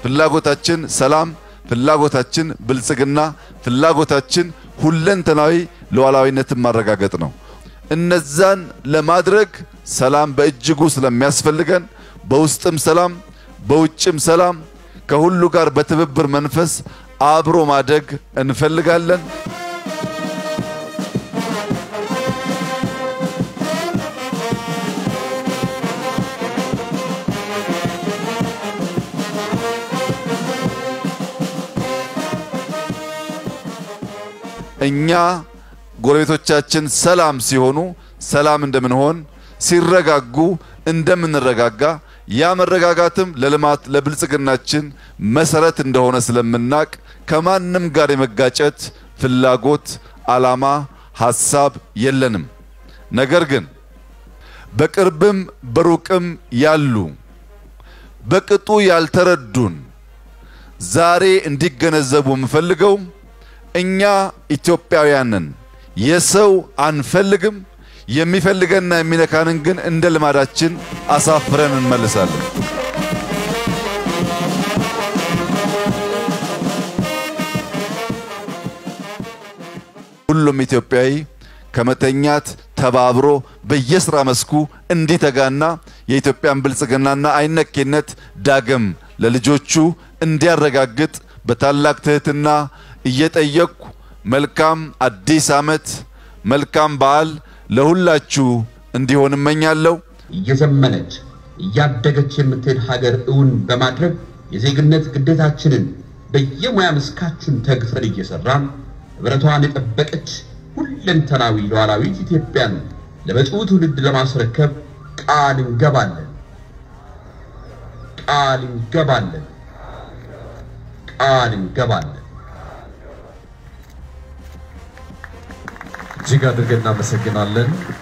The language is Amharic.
ፍላጎታችን ሰላም፣ ፍላጎታችን ብልጽግና፣ ፍላጎታችን ሁለንተናዊ ሉዓላዊነትን ማረጋገጥ ነው። እነዛን ለማድረግ ሰላም በእጅጉ ስለሚያስፈልገን በውስጥም ሰላም በውጭም ሰላም ከሁሉ ጋር በትብብር መንፈስ አብሮ ማደግ እንፈልጋለን። እኛ ጎረቤቶቻችን ሰላም ሲሆኑ ሰላም እንደምንሆን ሲረጋጉ እንደምንረጋጋ ያ መረጋጋትም ለልማት ለብልጽግናችን መሰረት እንደሆነ ስለምናቅ ከማንም ጋር የመጋጨት ፍላጎት፣ ዓላማ፣ ሐሳብ የለንም። ነገር ግን በቅርብም በሩቅም ያሉ በቅጡ ያልተረዱን ዛሬ እንዲገነዘቡ የምፈልገው እኛ ኢትዮጵያውያንን የሰው አንፈልግም። የሚፈልገንና የሚነካንን ግን እንደ ልማዳችን አሳፍረን እንመልሳለን። ሁሉም ኢትዮጵያዊ ከመተኛት ተባብሮ በየስራ መስኩ እንዲተጋና የኢትዮጵያን ብልጽግናና አይነኬነት ዳግም ለልጆቹ እንዲያረጋግጥ በታላቅ ትህትና እየጠየቅኩ መልካም አዲስ ዓመት መልካም በዓል ለሁላችሁ እንዲሆን እመኛለሁ። እየዘመነች እያደገች የምትሄድ ሀገር እውን በማድረግ የዜግነት ግዴታችንን በየሙያ መስካችን ተግፈን እየሰራን ሕብረቷን የጠበቀች ሁለንተናዊ ሉዓላዊት ኢትዮጵያን ለመጪው ትውልድ ለማስረከብ ቃል እንገባለን ቃል እንገባለን ቃል እንገባለን። እጅግ አድርገን እናመሰግናለን።